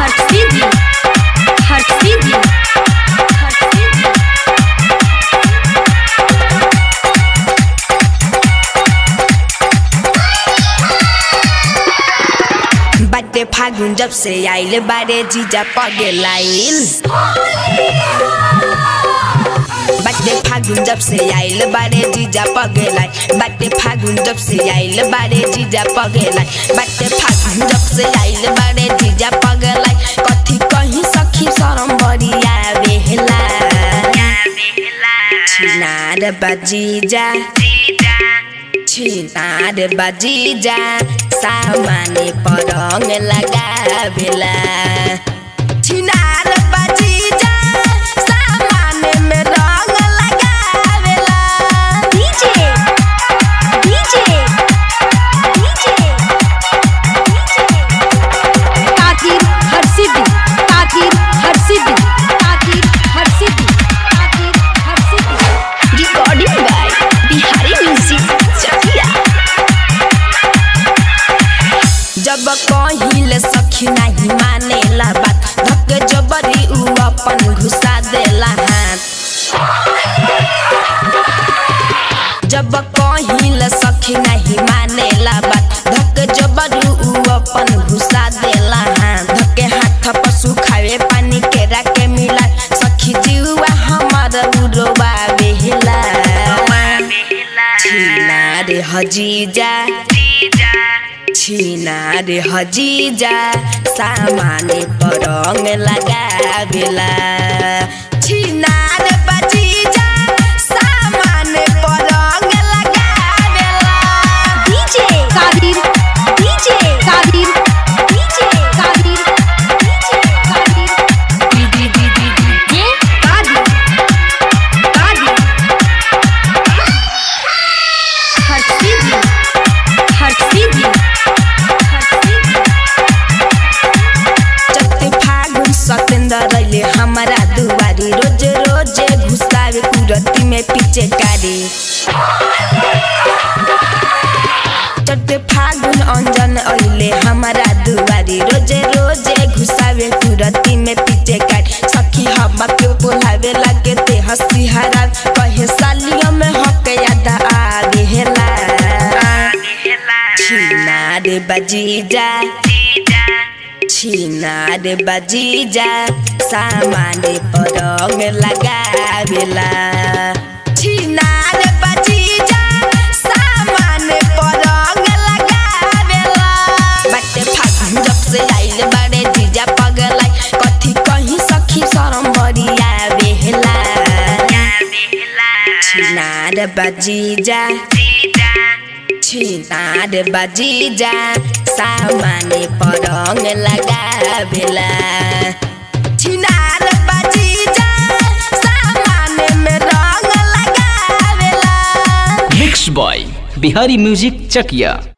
हर्षिदी हर्षिदी हर्षिदी बाटे फागुन जब से आइल बारे जीजा पगे लाइल बाटे फागुन जब से आइल बारे जीजा पगे लाइल बाटे फागुन जब से आइल बारे जीजा पगे लाइल बाटे फागुन जब से आइल बारे जीजा पगे लाइल कथी कहीं सखी शरम बरिया बेहला छिनार बजीजा छिनार बजीजा सामाने परङ लगावेला छिनार बजीजा सामाने में रङ लगावेला डीजे डीजे डीजे ताकीर हर्षिदी ताकीर हर्षिदी ताकीर हर्षिदी ताकीर हर्षिदी recording by Bihari music Chakia जब कहिल सखी नाही मानेला बात धक जबरी उ अपन घुसा देला हाथ जब कहिल सखी नाही मानेला बात धक जबरी उ अपन घुसा देला हाथ धके हाथ पशु खावे पानी के राके मिला सखी जीवा हमर उरोबा बेहला छिना रे हजीजा छिना रे हजीजा सामाने परङ लगावेला छिना रे बजीजा सामाने परङ लगावेला डीजे ताकीर डीजे ताकीर डीजे ताकीर डीजे ताकीर दी दी दी दी दी ये ताकीर ताकीर हर्षिदी हर्षिदी हर्षिदी चट्टे फागुन सतेन्द्र रैले हमारा दुवारी रोज रोज घुसावे कुरती में पीछे कारी चट्टे फागुन अंजन अहिले हमारा दुवारी रोज रोज घुसावे कुरती में पीछे कारी सखी हवा के बोलावे लगे ते हंसी हरा कहे सालियों में हक याद आगे हेला छिना रे बजीजा छिनार बजीजा सामाने परङ लगावेला छिनार बजीजा सामाने परङ लगावेला बाटे फागुन जब से आइल बारे जीजा पगलाई कथी कहीं सखी शरम बरिया बेहला छिनार बजीजा छिनार बजीजा सामाने परङ लगावेला छिनार बजीजा सामाने में रङ लगावेला mix by Bihari music Chakiya